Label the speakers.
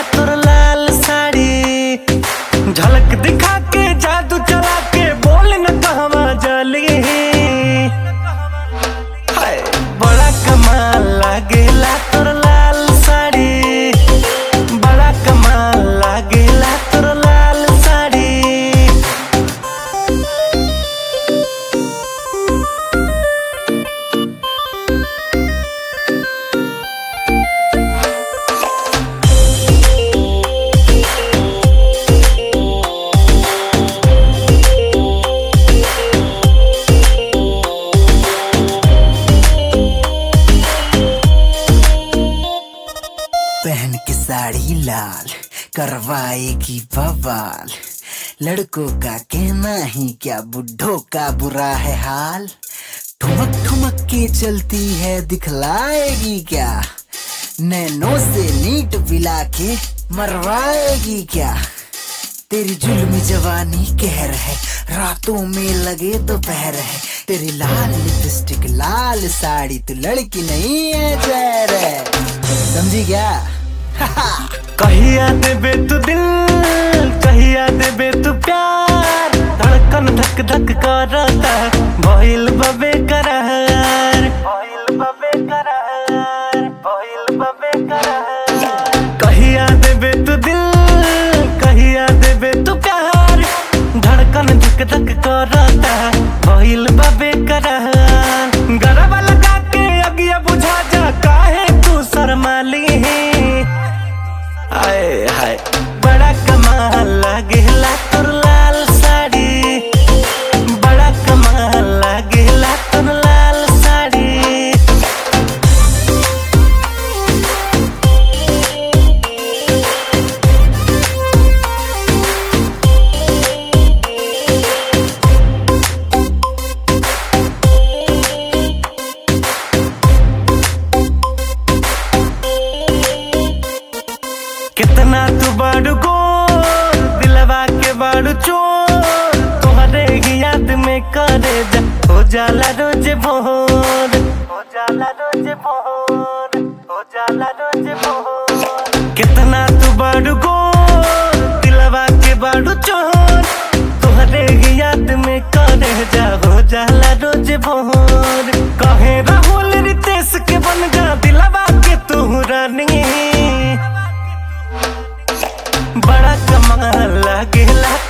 Speaker 1: तोर लाल साड़ी झलक दिखा के जादू चला के बोल न कहवा जली हाय बड़ा कमाल लागेला तोर लाल साड़ी बड़ा कमाल लागेला तोर लाल साड़ी
Speaker 2: पहन के साड़ी लाल करवाएगी बवाल लड़कों का कहना ही क्या बुढ़ों का बुरा है हाल ठुमक ठुमक के चलती है दिखलाएगी क्या नैनो से नीट पिला के मरवाएगी क्या तेरी जुल्मी जवानी कहर है रातों में लगे दोपहर है तेरी लाल लिपस्टिक लाल साड़ी तू लड़की नहीं है जहर है समझी क्या
Speaker 1: कहिया देबे तू दिल कहिया देबे तू प्यार धड़कन धक धक करता भइल बबे करार भइल बबे करार भइल बबे करार कहिया देबे तू दिल कहिया देबे तू प्यार धड़कन धक धक करता भइल बबे करार गरबा लगा के अगिया बुझा जा काहे तू शर्माली आए हाय बड़ा कमाल लागेला तोर लाल साड़ी बड़ा कमाल लागेला तोर लाल साड़ी कितना तू बड़ गोर दिलवा के बड़ चोर तोहरे ही याद में करे जा हो जाला रोज भोर हो जाला रोज भोर हो जाला रोज भोर कितना तू बड़ गोर दिलवा के बड़ चोर तोहरे ही याद में करे जा हो जाला रोज भोर कहे राहुल रितेश के बन जा दिलवा के तू रानी बड़ा कमाल लागेला